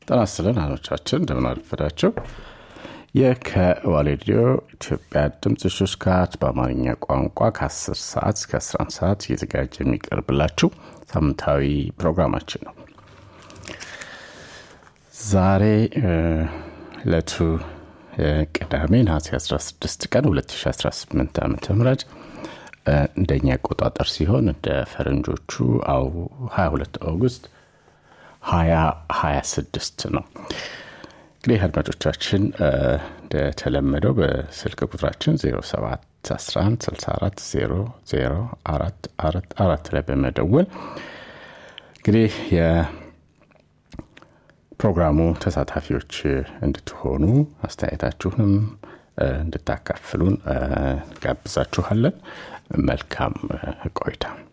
ጤና ይስጥልን አድማጮቻችን እንደምን አረፈዳችሁ። ይህ ከዋሌዲዮ ኢትዮጵያ ድምፅ ሹስካት በአማርኛ ቋንቋ ከ10 ሰዓት እስከ 11 ሰዓት እየተዘጋጀ የሚቀርብላችሁ ሳምንታዊ ፕሮግራማችን ነው። ዛሬ ዕለቱ ቅዳሜ ነሐሴ 16 ቀን 2018 ዓ ም እንደኛ አቆጣጠር ሲሆን እንደ ፈረንጆቹ አው 22 ኦገስት 2026 ነው። እንግዲህ አድማጮቻችን እንደተለመደው በስልክ ቁጥራችን 0711640444 ላይ በመደወል እንግዲህ የፕሮግራሙ ተሳታፊዎች እንድትሆኑ አስተያየታችሁንም እንድታካፍሉን ጋብዛችኋለን። መልካም ቆይታ።